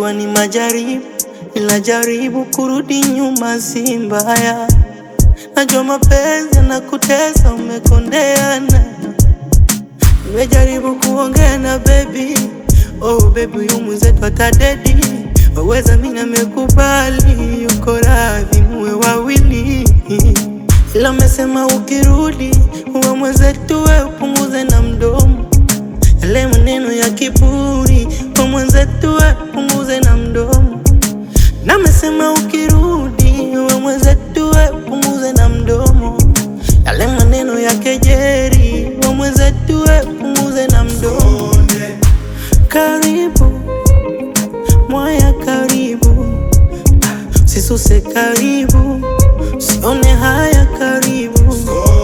najua ni majaribu, ila jaribu kurudi nyuma si mbaya. Najua mapenzi yanakutesa, umekondeana. Nimejaribu kuongea na baby, oh baby, huyu mwenzetu atadedi. Waweza mimi namekubali, yuko radhi muwe wawili, ila amesema ukirudi uwe mwenzetu, we upunguze na mdomo yale maneno ya kiburi, we mwenzetu, we upunguze na mdomo na amesema ukirudi uwe mwenzetu, we upunguze na mdomo yale maneno ya kejeri, we mwenzetu, we upunguze na mdomo. Karibu mwaya, karibu sisuse, karibu sione haya, karibu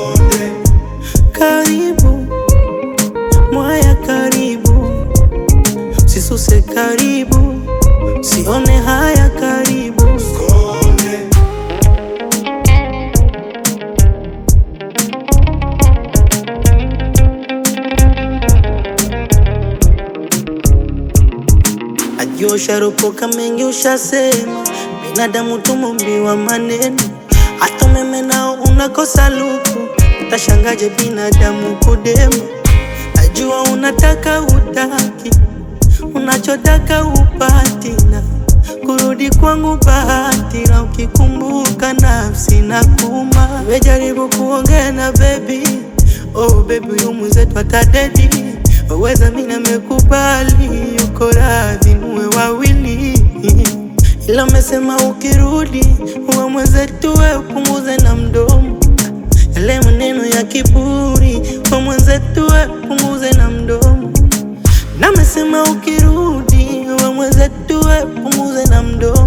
karibu mwaya, karibu sisuse, karibu sione haya, karibu Najua usharopoka mengi ushasema, binadamu tumumbiwa maneno, hata umeme nao unakosa luku, utashangaje binadamu kudema. Najua unataka utaki, unachotaka upati, na kurudi kwangu bahati, na ukikumbuka nafsi na kuma. Nimejaribu kuongea na baby, oh baby, huyu mwenzetu atadedi waweza mimi namekubali, yuko radhi muwe wawili, ila amesema ukirudi uwe mwenzetu, we upunguze na mdomo yale maneno ya kiburi, we mwenzetu, we upunguze na mdomo na amesema ukirudi uwe mwenzetu, we upunguze na mdomo